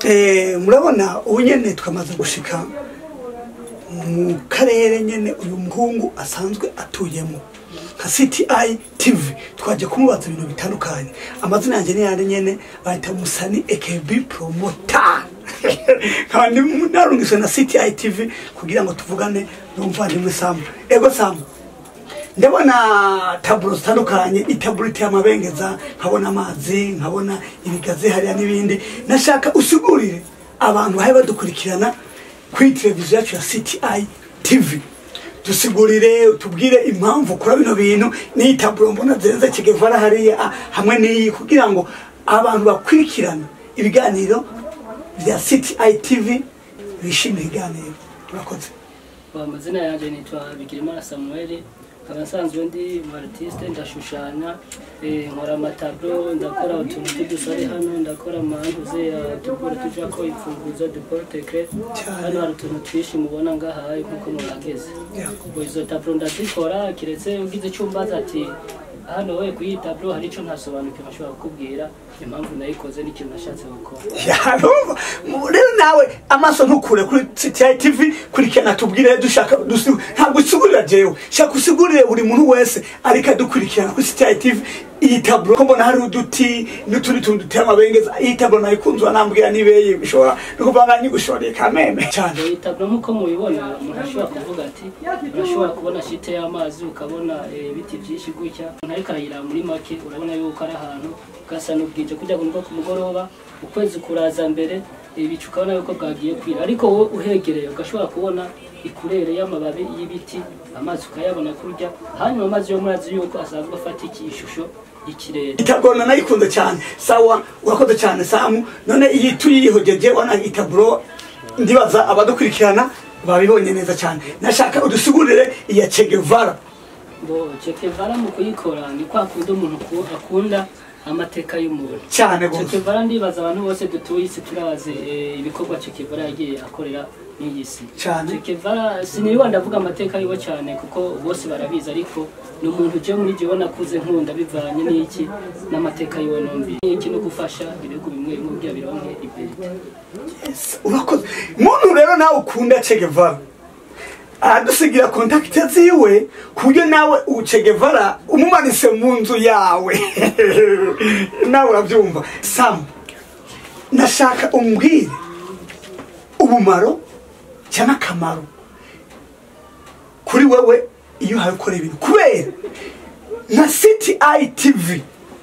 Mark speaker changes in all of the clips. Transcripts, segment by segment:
Speaker 1: Eh, murabona ubu nyene twamaze gushika mu karere nyene uyu muhungu asanzwe atuyemo nka cti tv twaje kumubaza ibintu bitandukanye amazina yanjye ni yandi nyene bahita musani ekb promota nkaba ndi- narungiswe na cti tv kugira ngo tuvugane n'umuvandimwe samu ego samu ndabona taburo zitandukanye itaburo iteye amabengeza nkabona amazi nkabona ibigazi hariya n'ibindi nashaka usigurire abantu bahe badukurikirana kuri televiziyo yacu ya cti tv dusigurire utubwire impamvu ukora bino bintu n'iyi taburo mbona zenze kigevara hariya ah, hamwe n'iyi kugira ngo abantu bakurikirane ibiganiro bya cti tv bishimire ibiganiro murakoze
Speaker 2: amazina yanjye nitwa bigirimana samuel nkaba nsanzwe ndi umu artiste ndashushanya eh, nkora amatablo ndakora utuntu tw'udusare hano ndakora amantuze dukora tujako imfunguzo duporoteke hano hari utuntu twinshi mubona ngahaye nkuko murageze ubwo izo tablo ndazikora kiretse ugize icyo umbaza ati hano we kuri iyi tablo hari icyo ntasobanukiwe ashobora kukubwira impamvu nayikoze n'ikintu nashatse gukora
Speaker 1: yarumva rero nawe amaso ntukure kuri CTI TV kurikirana tubwire dushaka dusi- ntabwo usigurira jewe shaka usigurire buri muntu wese ariko adukurikirana kuri CTI TV iyi taburo ko mbona hari uduti n'utundi tuntu duteye amabengeza iyi taburo nayikunzwe nambwira nibeye bishobora no kuvanga nyigushoreye kameme cyane
Speaker 2: iyi taburo nk'uko mubibona umuntu ashobora kuvuga ati urashobora kubona shite y'amazi ukabona eh, ibiti byinshi gutya umuntu ariko arayiraba muri make urabona yuko ari ahantu gasa n'ubwije kujya ngo ku mugoroba ukwezi kuraza mbere ibicu ukabona yuko bwagiye kwira ariko wowe uhegereye ugashobora kubona ikurere y'amababi y'ibiti amazi ukayabona kurya hanyuma amazi yo murazi yuko asanzwe afata iki ishusho y'ikirere
Speaker 1: itaburo nayikunze cyane sawa urakoze cyane samu none iyi tuyihogeje wana itaburo ndibaza abadukurikirana babibonye neza cyane nashaka udusigurire iya Che Guevara
Speaker 2: ngo cekevara mu kuyikora ni kwa kundi umuntu ku- akunda amateka y'umuntu
Speaker 1: cyane gose
Speaker 2: Chekevara ndibaza abantu bose dutuye isi turabazi eh, ibikorwa Chekevara yagiye akorera n'iyi si
Speaker 1: Cyane.
Speaker 2: Chekevara siniba ndavuga amateka yiwe cyane kuko bose barabizi ariko ni umuntu je muri jewe nakuze nkunda bivanye n'iki n'amateka yiwe numvi iki no gufasha ibihugu bimwe bimwe kugira bironke iberite
Speaker 1: Yes, urakoze muntu rero nawe ukunda Che Guevara aradusigira kontakite ziwe ku buryo nawe ubu Che Guevara umumanise mu nzu yawe nawe urabyumva samu nashaka umbwire ubumaro cyangwa akamaro kuri wewe iyo uhaye ukora ibintu kubera nka CTI TV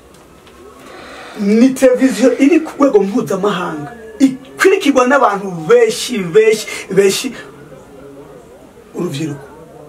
Speaker 1: ni televiziyo iri ku rwego mpuzamahanga ikurikirwa n'abantu benshi benshi benshi urubyiruko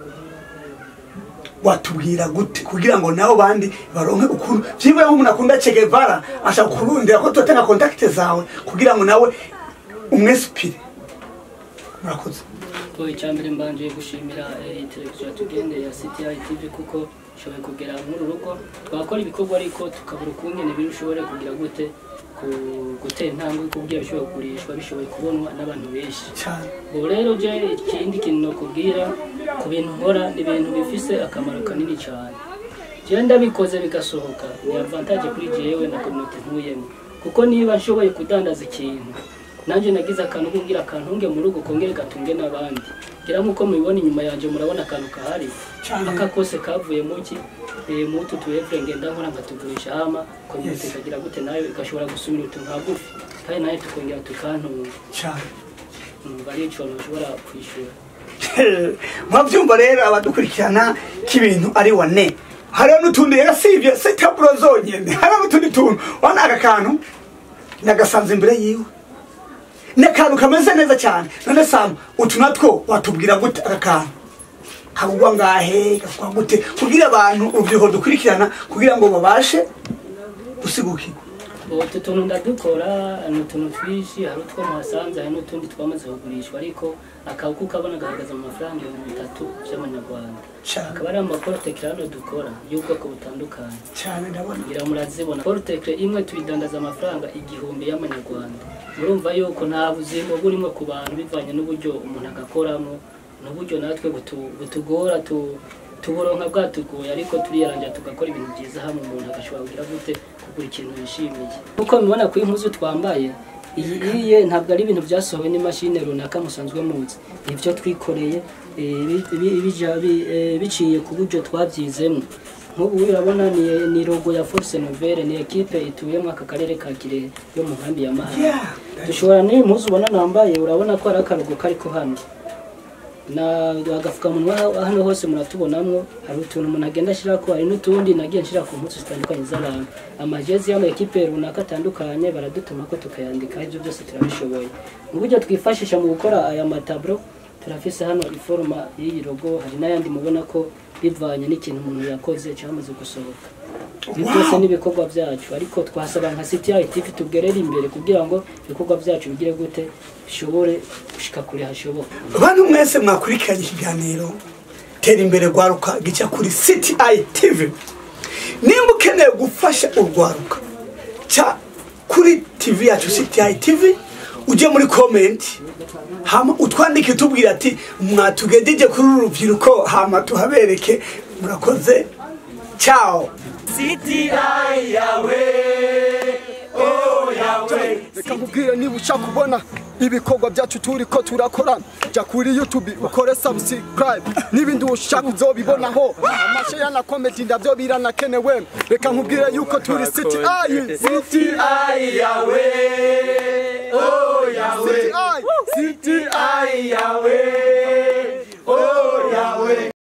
Speaker 1: watubwira gute kugira ngo nabo bandi baronke ukuntu byibura nk'umuntu akunda Che Guevara ashaka kurundira ko turatanga kontakite zawe kugira ngo nawe umwesipire murakoze
Speaker 2: to icyambere mbanje gushimira eh, televiziyo yatugende ya CTI TV kuko ishoboye kugera muri rugo twakora ibikorwa ariko tukabura ukungene biri ushobore kugira gute ku- gutera intambwe kubwira bishobora kugurishwa bishoboye kubonwa n'abantu benshi
Speaker 1: cyane
Speaker 2: ubu rero je ikindi kintu nokubwira ku bintu nkora ni ibintu bifise akamaro kanini cyane jewe ndabikoze bigasohoka ni avantage kuri jewe na community ntuyemo kuko niba nshoboye kudandaza ikintu nanjye nagize akantu kumbwira akantunge mu rugo kongere gatunge n'abandi ngira nk'uko mubibona inyuma yanjye murabona akantu kahari
Speaker 1: Cyane.
Speaker 2: aka kose kavuye mu ki eh, mu utu tuevure ngenda nkora nkatugurisha hama community
Speaker 1: Yes.
Speaker 2: ikagira gute nayo igashobora gusumira utuntu hagufi kandi nayo tukongera tukantunga
Speaker 1: cyane
Speaker 2: umva ari ico ntushobora kwishura
Speaker 1: mwabyumva rero abadukurikirana k'ibintu ari wane hariho n'utundi rero sibye si taburo zonyine hariho n'utundi tuntu wana aka kantu nagasanze imbere yiwe ni akantu kameze neza cyane none samu utu natwo watubwira gute aka kantu kagugwa ngahe gakwa gute kugira abantu urubyiruko dukurikirana kugira ngo babashe gusigukirwa
Speaker 2: utu tuntu ndadukora ni utuntu twinshi hari utwo muhasanze hari n'utundi twamaze kugurishwa ariko akabuku kabona gahagaze mu mafaranga ibihumbi bitatu by'amanyarwanda
Speaker 1: cyane
Speaker 2: akaba ari amaporoteke hano dukora y'ubwoko butandukanye
Speaker 1: cyane ndabona
Speaker 2: ngira murazibona poroteke imwe tuyidandaza amafaranga igihumbi y'amanyarwanda murumva yuko nta buzima burimo ku bantu bivanye n'uburyo umuntu agakoramo n'uburyo natwe butu- butugora tu- tuburonka bwatugoye ariko turiyarangira tugakora ibintu byiza hamwe umuntu agashobora kugira gute kugura ikintu yishimiye kuko mubona ku impuzu twambaye iyi iye ntabwo ari ibintu byasohowe n'imashini runaka musanzwe muzi nibyo twikoreye eh, bi- bi- bija- bi- eh, biciye ku buryo twabyizemo nk'ubu urabona ni, ni logo ya Force Nouvelle ni ekipe ituyemo aka karere ka Kirehe yo mu nkambi ya Mahanga
Speaker 1: Yeah.
Speaker 2: dushobora n'iyi mpuzu ubona nambaye urabona ko ari akarugo kariko hano na agafukamunwa hano hose muratubonamwo hari utuntu umuntu agenda ashyirako hari n'utundi nagiye nshyira ku mpuzu zitandukanye z'abantu amajezi y'amakipe runaka atandukanye baradutuma ko tukayandika ibyo byose turabishoboye mu buryo twifashisha mu gukora aya mataburo turafise hano iforoma y'iyi logo hari n'ayandi mubona ko bivanye n'ikintu umuntu yakoze cyamaze gusohoka ibi byose ni ibikorwa byacu ariko twasaba nka CTI TV tugerere imbere kugira ngo ibikorwa byacu bigire gute bishobore gushika kure hashoboka
Speaker 1: bantu mwese mwakurikiranye ikiganiro tera imbere rwaruka gica kuri citi tv nimba ukeneye gufasha urwaruka ca kuri tv yacu citi tv ujye muri komenti hama utwandike utubwira ati mwatugejeje kuri uru rubyiruko hama tuhabereke murakoze ciao
Speaker 3: reka nkubwire niba ushaka kubona ibikorwa byacu turi ko turakora jya kuri youtube ukore subscribe n'ibindi ushaka uzobibonaho amasheya na komedi ndabyo biranakenewe reka nkubwire yuko turi city ayi city ayi yawe oh yawe city ayi yawe